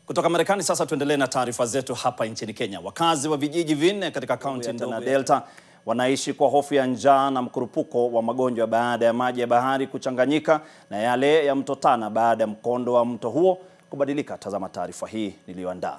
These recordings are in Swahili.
Kutoka Marekani sasa tuendelee na taarifa zetu hapa nchini Kenya. Wakazi wa vijiji vinne katika kaunti ndogo ya Delta wanaishi kwa hofu ya njaa na mkurupuko wa magonjwa baada ya maji ya bahari kuchanganyika na yale ya mto Tana baada ya mkondo wa mto huo kubadilika. Tazama taarifa hii niliyoandaa.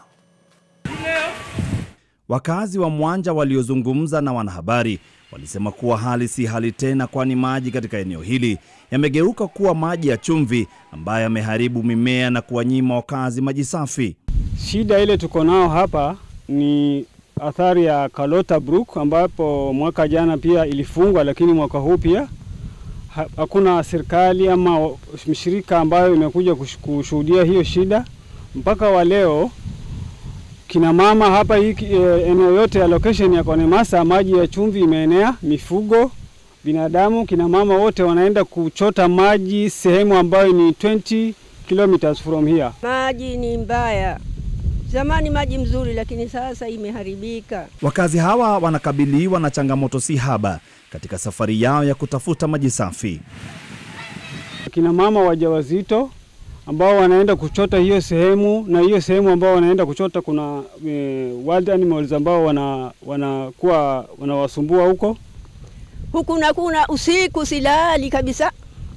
Wakazi wa Mwanja waliozungumza na wanahabari walisema kuwa hali si hali tena, kwani maji katika eneo hili yamegeuka kuwa maji ya chumvi ambayo yameharibu mimea na kuwanyima wakazi maji safi. Shida ile tuko nao hapa ni athari ya Kalota Brook ambapo mwaka jana pia ilifungwa, lakini mwaka huu pia ha- hakuna serikali ama mshirika ambayo imekuja kush- kushuhudia hiyo shida mpaka wa leo. Kina mama hapa hii eh, eneo yote ya location ya Konemasa maji ya chumvi imeenea, mifugo, binadamu, kina mama wote wanaenda kuchota maji sehemu ambayo ni 20 kilometers from here. Maji ni mbaya. Zamani maji mzuri, lakini sasa imeharibika. Wakazi hawa wanakabiliwa na changamoto si haba katika safari yao ya kutafuta maji safi. kina mama wajawazito ambao wanaenda kuchota hiyo sehemu, na hiyo sehemu ambao wanaenda kuchota kuna e, wild animals ambao wana wanakuwa wanawasumbua huko. Huku na kuna usiku silali kabisa,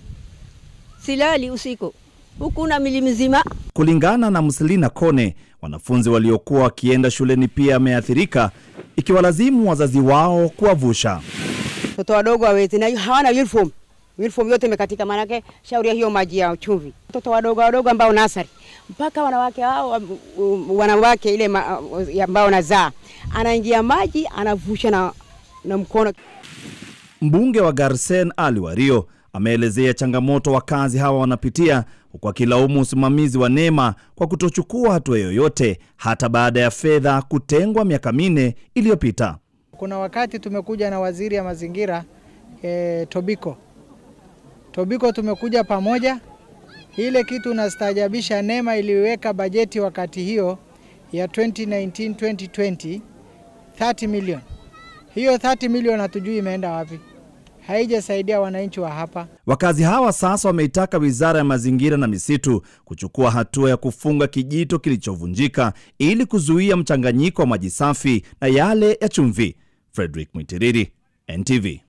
silali usiku huku na mili mzima. Kulingana na Mselina Kone, wanafunzi waliokuwa wakienda shuleni pia wameathirika, ikiwalazimu wazazi wao kuwavusha. Watoto wadogo hawezi na hawana uniform. Uniform yote imekatika, maanake shauri ya hiyo maji ya chumvi. Watoto wadogo wadogo ambao nasari mpaka wanawake hao um, wanawake ile ma, ambao nazaa anaingia maji anavusha na, na mkono. Mbunge wa Garsen Ali Wario ameelezea changamoto wakazi hawa wanapitia, huku akilaumu usimamizi wa NEMA kwa kutochukua hatua yoyote hata baada ya fedha kutengwa miaka minne iliyopita. Kuna wakati tumekuja na waziri ya mazingira e, Tobiko. Tobiko tumekuja pamoja. Ile kitu nastaajabisha, NEMA iliweka bajeti wakati hiyo ya 2019 2020 30 million. Hiyo 30 million hatujui imeenda wapi, haijasaidia wananchi wa hapa. Wakazi hawa sasa wameitaka wizara ya mazingira na misitu kuchukua hatua ya kufunga kijito kilichovunjika ili kuzuia mchanganyiko wa maji safi na yale ya chumvi. Frederick Mwitiriri, NTV.